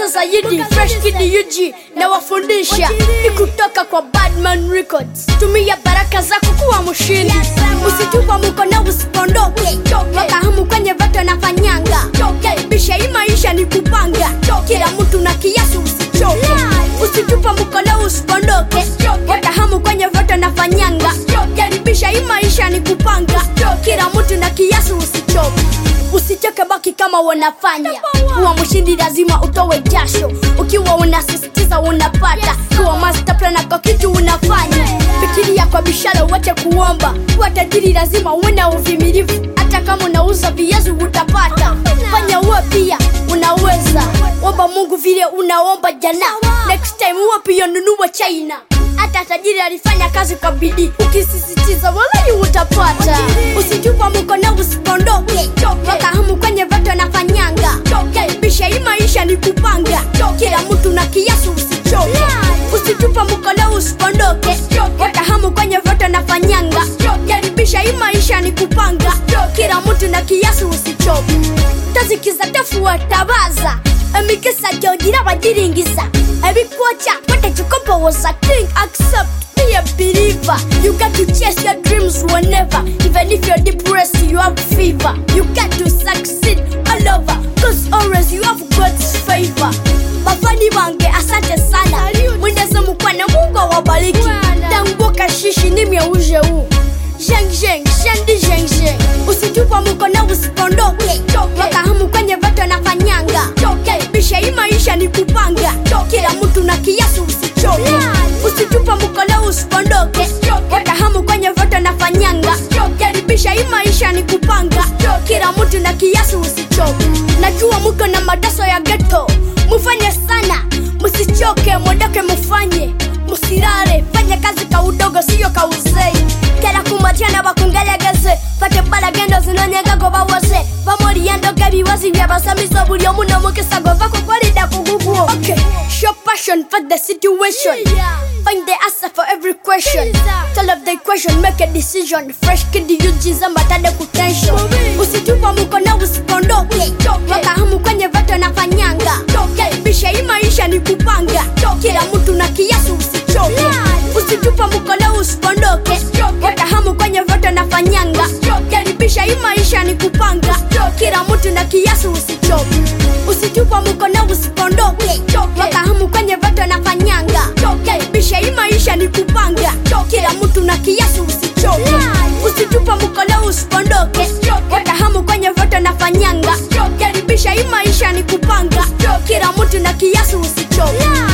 kutoka zaidi fresh kid UG na wafundisha ni kutoka kwa Badman Records. Tumia baraka zako kuwa mshindi, usitupa mkono usipondoke, wakahamu kwenye vato na fanyanga, karibisha hii maisha ni kupanga, kila mtu na kiasi usichoke, usitupa mkono usipondoke, wakahamu kwenye vato na fanyanga, karibisha hii maisha ni kupanga, kila mtu na kiasi usichoke usichoke baki kama wanafanya kuwa mshindi lazima utowe jasho ukiwa unasisitiza unapata kuwa master plan kwa kitu unafanya fikiria kwa bishara uache kuomba kuwa tajiri lazima uwe na uvimilivu hata kama unauza viazi utapata fanya uwe pia unaweza omba mungu vile unaomba jana next time uwe pia nunua china hata tajiri alifanya kazi kwa bidii ukisisitiza walai utapata usitupa mkono usipondoke wakahamu kwenye vato na fanyanga karibisha hii maisha ni kupanga kila mtu na kiasi usichoke usitupa mkono usipondoke wakahamu kwenye vato na fanyanga karibisha hii maisha ni kupanga kila mtu na kiasi usichoke tazikiza tafuatabaza emikisa jogira bagiringiza ebikwoca batagikobowoza king accept be a believer you got to chase your dreams whenever even if you're depressed you have fever you got to succeed all over cause always you have god's favor bafani bange asante sana mwendeze mukwana mungu awabariki tanguka shishi nimyeuje huu Zheng zheng, shendi zheng zheng Usitupa mkono usipondoke Wakahamu kwenye vato na fanyanga Karibisha hii maisha ni kupanga Kila mtu na kiasi usichoke Usitupa mkono usipondoke Wakahamu kwenye vato na fanyanga Karibisha hii maisha ni kupanga Kila mtu na kiasi usichoke Najua muko na madaso ya ghetto Mufanye sana, musichoke, mwendoke mufanye Musirare, fanya kazi ka udogo siyo ka uzei kera kumatiana bakungelegeze fate balagendo zinonyegago bawose bamoliyendoga ebiwazi byabasamiso buli omu n'omukisa gova kukolida kuguguo okay. show passion for the situation find the answer for every question solve the equation make a decision fresh kid yujiza matade kutension usitupa mkono usipondoke wakahamu kwenye vato na fanyanga karibisha hii maisha ni kupanga kila mtu na kiasi usichoke usitupa mkono usipondoke wakahamu kwenye voto na fanyanga karibisha hii maisha ni kupanga kila mtu na kiasi usichoke usitupa mkono usipondoke wakahamu kwenye voto na fanyanga karibisha hii maisha ni kupanga kila mtu na kiasi usichoke usitupa mkono usipondoke wakahamu kwenye voto na fanyanga karibisha hii maisha ni kupanga kila mtu na kiasi usichoke